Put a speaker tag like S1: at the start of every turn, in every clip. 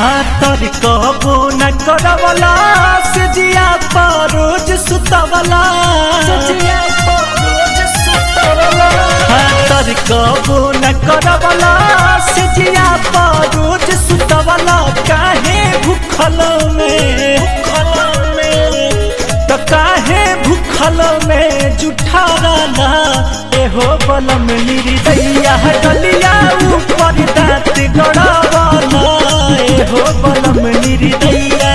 S1: हाथर कबो न करवला से जिया पर रोज सुतवला हाथर कबो न करवला से जिया पर रोज सुतवला काहे भूखल में तो काहे भूखल में जुठा रहना एहो बलम निर्दैया गलिया ऊपर दांत गड़ावाला एहो बलम निर्दैया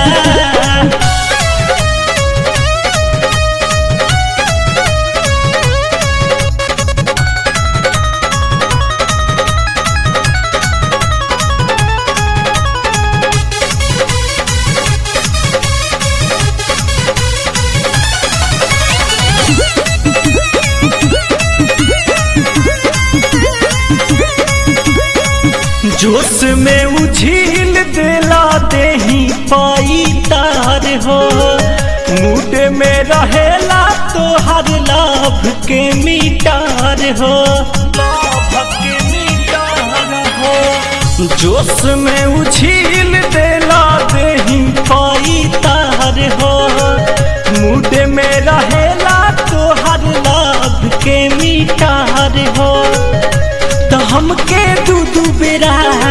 S1: जोश में उछील दिला देही पाई तार हो मूड में रहेला तो हर लाभ के मीटार हो लाभ के मीटार हो जोश में उछील दिला देही पाई तार हो मूड में रहेला तो हर लाभ के मीटार हो तो हमके दू दू बेरा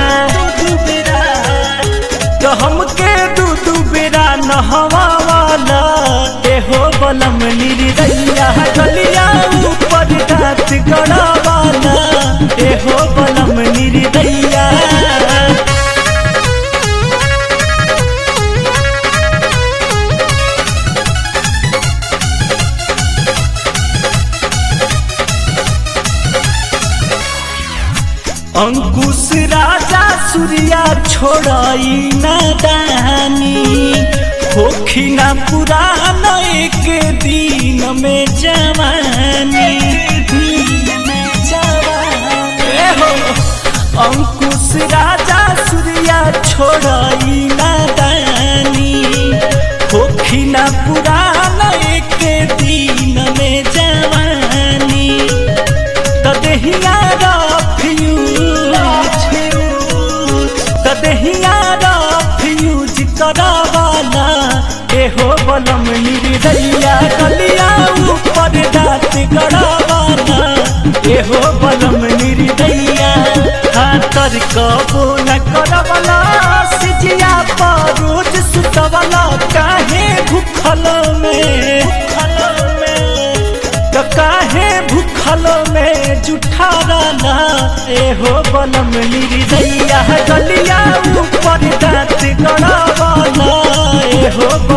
S1: तो हमके दू दू बेरा नहवा वाला एहो बलम निर्दैया गलिया ऊपर दांत गड़ा वाला एहो बलम निर्दैया अंकुश राजा सूर्या छोड़ाई नादानी होखी ना पुरान एक दिन में जवानी ए हो, अंकुश राजा सूर्या छोड़ाई नादानी होखी ना पुरान एक दिन में जवानी त देहिया तदहिया फ्यूज करावाला एहो बलम निर्दैया गलिया ऊपर दांत गड़ावाला एहो बलम निर्दैया हाथर कबो न करवला सिजिया पर रोज सुतवला काहे भूखल में भूखल में तो काहे भूखल में जुठा रहना एहो बलम निर्दैया गलिया ऊपर दांत गड़ावाला एहो